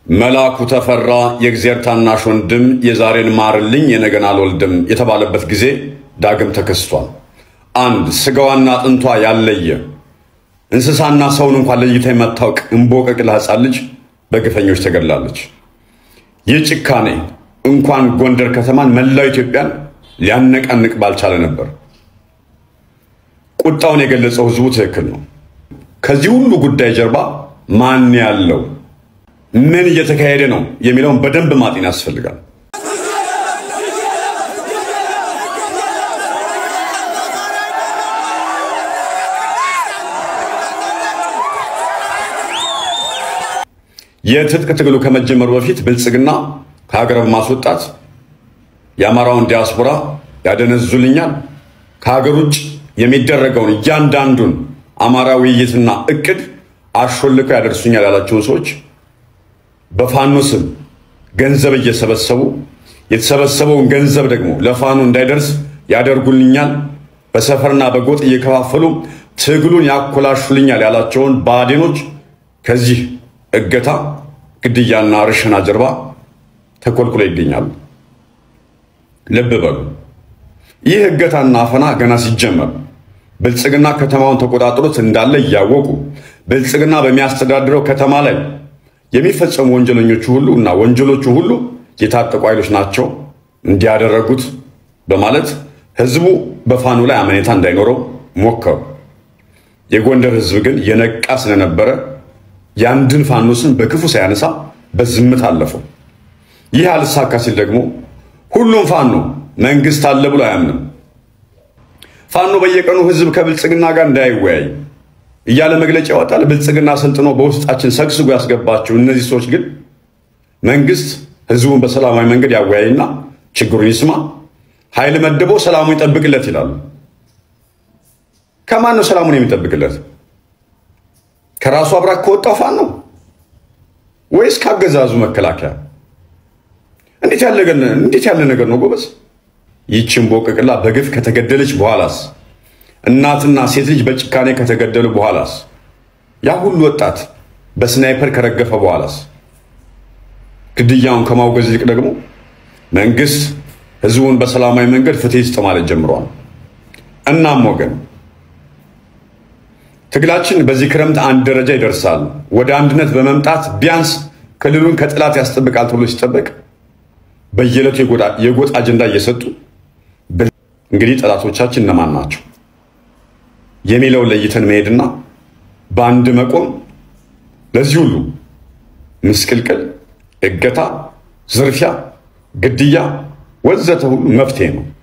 መላኩ ተፈራ የእግዚአብሔር ታናሽ ወንድም የዛሬን ማርልኝ የነገን አልወልድም የተባለበት ጊዜ ዳግም ተከስቷል። አንድ ስጋዋና አጥንቷ ያለየ እንስሳና ሰውን እንኳን ለይታ የማታውቅ እምቦቀቅላ ሕፃን ልጅ በግፈኞች ተገድላለች። ይህ ጭካኔ እንኳን ጎንደር ከተማን መላው ኢትዮጵያን ሊያነቃንቅ ባልቻለ ነበር። ቁጣውን የገለጸው ህዝቡ ትክክል ነው። ከዚህ ሁሉ ጉዳይ ጀርባ ማን ያለው ምን እየተካሄደ ነው የሚለውን በደንብ ማጤን ያስፈልጋል። የትጥቅ ትግሉ ከመጀመሩ በፊት ብልጽግና ከሀገር በማስወጣት የአማራውን ዲያስፖራ ያደነዙልኛል፣ ከሀገር ውጭ የሚደረገውን እያንዳንዱን አማራ ውይይትና እቅድ አሾልከው ያደርሱኛል ያላቸውን ሰዎች በፋኖ ስም ገንዘብ እየሰበሰቡ የተሰበሰበውን ገንዘብ ደግሞ ለፋኖ እንዳይደርስ ያደርጉልኛል፣ በሰፈርና በጎጥ እየከፋፈሉ ትግሉን ያኮላሹልኛል ያላቸውን ብአዴኖች ከዚህ እገታ፣ ግድያና ርሽና ጀርባ ተኮልኩሎ ይገኛሉ። ልብ በሉ። ይህ እገታና አፈና ገና ሲጀመር ብልጽግና ከተማውን ተቆጣጥሮት እንዳለ እያወቁ ብልጽግና በሚያስተዳድረው ከተማ ላይ የሚፈጸሙ ወንጀለኞቹ ሁሉ እና ወንጀሎቹ ሁሉ የታጠቁ ኃይሎች ናቸው እንዲያደረጉት በማለት ህዝቡ በፋኖ ላይ አመኔታ እንዳይኖረው ሞከሩ። የጎንደር ህዝብ ግን የነቃ ስለነበረ የአንድን ፋኖ ስም በክፉ ሳያነሳ በዝምታ አለፈው። ይህ አልሳካ ሲል ደግሞ ሁሉም ፋኖ መንግስት አለ ብሎ አያምንም። ፋኖ በየቀኑ ህዝብ ከብልጽግና ጋር እንዳይወያይ እያለ መግለጫ ያወጣል። ብልጽግና ሰልጥኖ በውስጣችን ሰግስጎ ያስገባቸው እነዚህ ሰዎች ግን መንግስት ህዝቡን በሰላማዊ መንገድ ያወያይና ችግሩን ይስማ፣ ኃይል መድቦ ሰላሙን ይጠብቅለት ይላሉ። ከማን ነው ሰላሙን የሚጠብቅለት? ከራሱ አብራክ ከወጣው ፋኖ ነው ወይስ ካገዛዙ መከላከያ? እንዴት ያለ ነገር ነው ጎበዝ? ይህችን ቦቅቅላ በግፍ ከተገደለች በኋላስ እናትና ሴት ልጅ በጭካኔ ከተገደሉ በኋላስ ያ ሁሉ ወጣት በስናይፐር ከረገፈ በኋላስ ግድያውን ከማውገዝ ይልቅ ደግሞ መንግስት ህዝቡን በሰላማዊ መንገድ ፍትህ ይስጥ ማለት ጀምሯል። እናም ወገን ትግላችን በዚህ ክረምት አንድ ደረጃ ይደርሳል። ወደ አንድነት በመምጣት ቢያንስ ክልሉን ከጥላት ያስጠብቃል ተብሎ ሲጠበቅ በየዕለቱ የጎጥ አጀንዳ እየሰጡ እንግዲህ ጠላቶቻችን እነማን ናቸው የሚለውን ለይተን መሄድና በአንድ መቆም ለዚህ ሁሉ ምስቅልቅል፣ እገታ፣ ዝርፊያ፣ ግድያ ወዘተ ሁሉ መፍትሄ ነው።